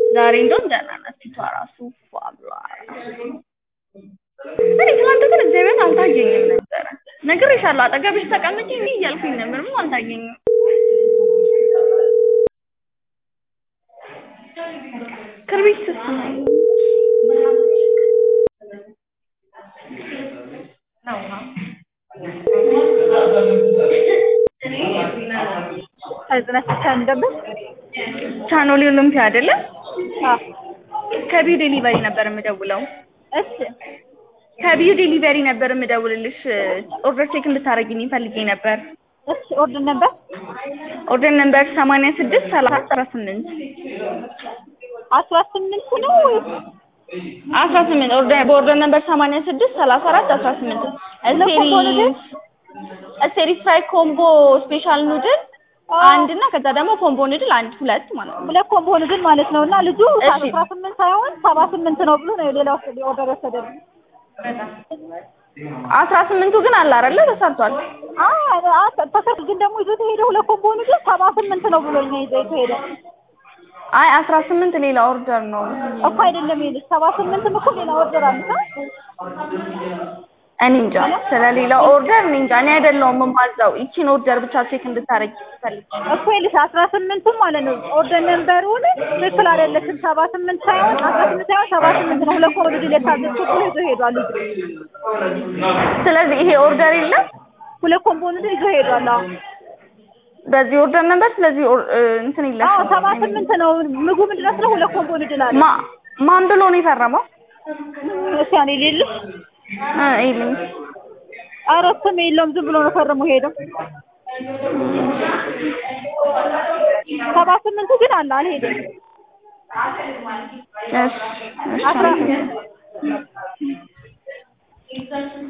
ዛሬ እንደውም ደህና ናት ፊቷ ራሱ ፏ ብሏል። እኔ ትናንት ግን እግዚአብሔርን አልታየኝም ነበረ። ነግሬሻለሁ አጠገብሽ ተቀምጬ እንዲህ እያልኩኝ ነበር ምንም አልታየኝም። ክርቢትስ ህዝነት ብቻ እንደበት ቻኖሊ ኦሎምፒያ አይደለም አዎ ከቢዩ ዴሊቨሪ ነበር የምደውለው። እሺ ከቢዩ ዴሊቨሪ ነበር የምደውልልሽ ኦርደር ቼክ እንድታደርጊልኝ ፈልጌ ነበር። እሺ ኦርደር ነበር ኦርደር ነምበር ሰማንያ ስድስት ሰላሳ አስራ ስምንት አስራ ስምንት ነው ወይስ አስራ ስምንት ኦርደር በኦርደር ነምበር ሰማንያ ስድስት ሰላሳ አራት አስራ ስምንት ለኮምቦ ኑድል? ስቴሪስ ፍራይ ኮምቦ ስፔሻል ኑድል አንድ እና ከዛ ደግሞ ኮምቦ ኑድል አንድ ሁለት ማለት ነው። ሁለት ኮምቦ ኑድል ማለት ነው እና ልጁ እሺ። አስራ ስምንት ሳይሆን ሰባ ስምንት ነው ብሎ ነው ሌላ ወሰደ ኦርደር ወሰደልኝ። አስራ ስምንቱ ግን አለ አይደለ ተሰርቷል። ተሰርቶ ግን ደግሞ ይዞት ሄደ ሁለት ኮምቦ ኑድል ሰባ ስምንት ነው ብሎኝ ነው ይዞት ሄደ አይ አስራ ስምንት ሌላ ኦርደር ነው። እኮ አይደለም ይልሽ ሰባ ስምንትም እኮ ሌላ ኦርደር አለ እኔ እንጃ ስለሌላ ኦርደር እኔ እንጃ እኔ አይደለሁም የማዛው ይቺን ኦርደር ብቻ ቼክ እንድታረጊ ፈልጌ እኮ ይልሽ አስራ ስምንቱም ማለት ነው ኦርደር ነንበሩን ትክክል አይደለችም ሰባ ስምንት ሳይሆን አስራ ስምንት ሳይሆን ሰባ ስምንት ነው ሁለት ኮምቦ ኑድል የታዘዝኩት ብሎ ይዞ ሄዷል ልጁ ስለዚህ ይሄ ኦርደር የለም ሁለት ኮምቦ ኑድል ይዞ ሄዷል አዎ በዚህ ኦርደር ነበር ስለዚህ ኦር- እ፣ እንትን አዎ የለሽም ሰባ ስምንት ነው ምግቡ ምንድን ነው ስለ ሁለት ኮምቦ ኑድል አለ ማ ማን ብሎ ነው የፈረመው? እሺ እኔ ሌልሽ እ ይልኝ ኧረ ስም የለውም ዝም ብሎ ነው ፈርሞ ሄደው ሰባ ስምንቱ ግን አለ አልሄደም እሺ እሺ አስራ